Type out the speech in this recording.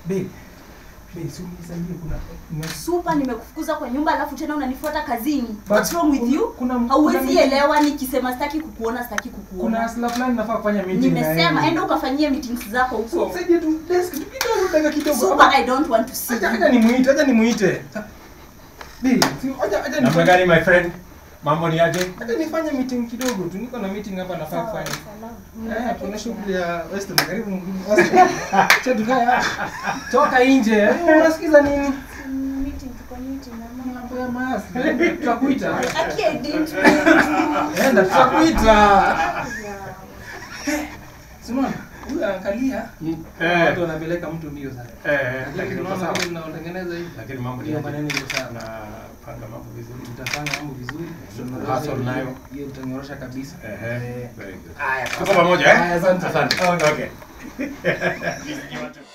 Babe. Babe, si unisaidie kuna kuna Super, nimekufukuza kwa nyumba alafu tena unanifuata kazini. But What's wrong with kuna- you? kuna- kuna Hauwezi meeting- elewa nikisema sitaki kukuona, sitaki kuna kukuona. hustler fulani nafaa kufanya meeting na Nimesema yeye. enda ukafanyie meetings zako So, huko. msaidie tu desk tu kidogo dakika kidogo. Super, I don't want to see Acha you. acha nimuite, acha nimuite. Babe, si acha acha Namna nifanye gani my friend? Mambo ni aje? acha nifanye meeting kidogo tu. Niko na meeting hapa nafaa Sawa, kufanya. sawa. Eh, kuna shughuli ya Western karibu mgeni Western. Acha tukae hapa. Toka nje. Eh, Unasikiza nini? Meeting, tuko meeting, ama- Mambo ya maasi. Tutakuita. Aki, I didn't mean to. Enda tutakuita. Yeah. Simona, huyu angalia. Eh. Watu wanapeleka mtu mbio sana. Eh, Lakini lakini uko tunaona sawa. vile mnaotengeneza hivi. Lakini mambo ni Hiyo aje? maneno iko sawa. Napanga mambo vizuri. Mtafanya mambo vizuri. Hustle nayo. Hiyo utanyorosha kabisa. Ehe. Eh. Very good. Haya, Tuko pamoja eh? Haya, asante. Asante. Okay. Okay.